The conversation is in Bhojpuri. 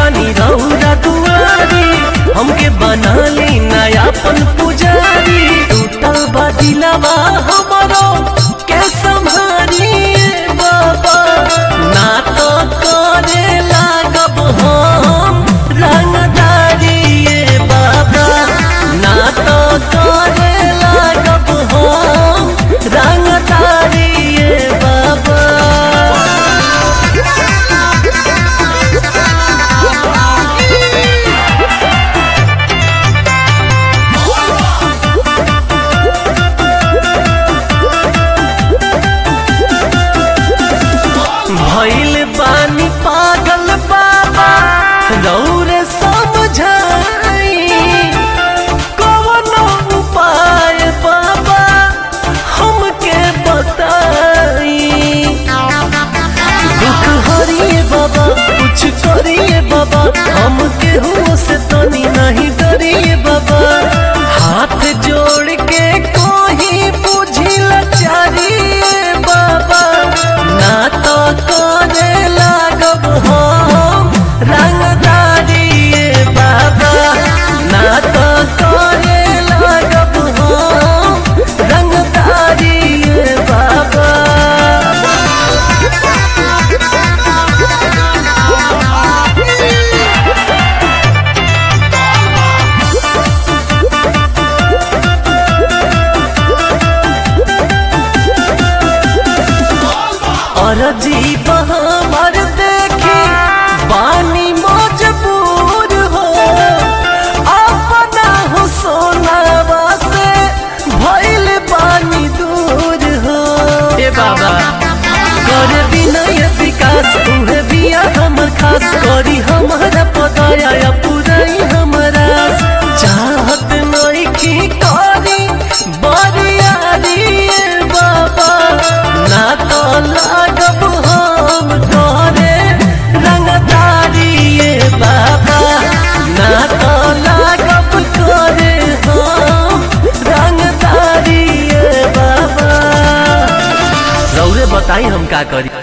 बानी रौरा दुआरी हमके बना ली नयापन पुजारी टूटल बा दिलवा हमरो के संभारी बाबा ना तो करे लागब हम रंगदारी ये बाबा ना तो करे लागब हम रंगदारी ये बाबा भइल बानी पागल बाबा रौरे समझाई कवन उपाय बाबा हमके बताई दुख हरिए बाबा कुछ करिए बाबा हमके हो से तनी नहीं डरिए बाबा हाथ जोड़ के कोही बुझी लाचारिए बाबा ना तो करे लागब हम रंगदारिए बाबा ना तो करे लागब हम रंगदारिए बाबा और जीव हमर देखी बानी मजबूर हो अपना हो सोनावा से भइल बानी दूर हो ए बाबा कर विनय विकास उहे बिया हमर खास करी हमारा पदया या पुराई हमरा चाहत नइखी करी बरियारी ए बाबा ना तो लागब हम तोरे रंगदारी ये बाबा ना तो लागब तोरे हम रंगदारी ये बाबा रौरे बताई हम का करी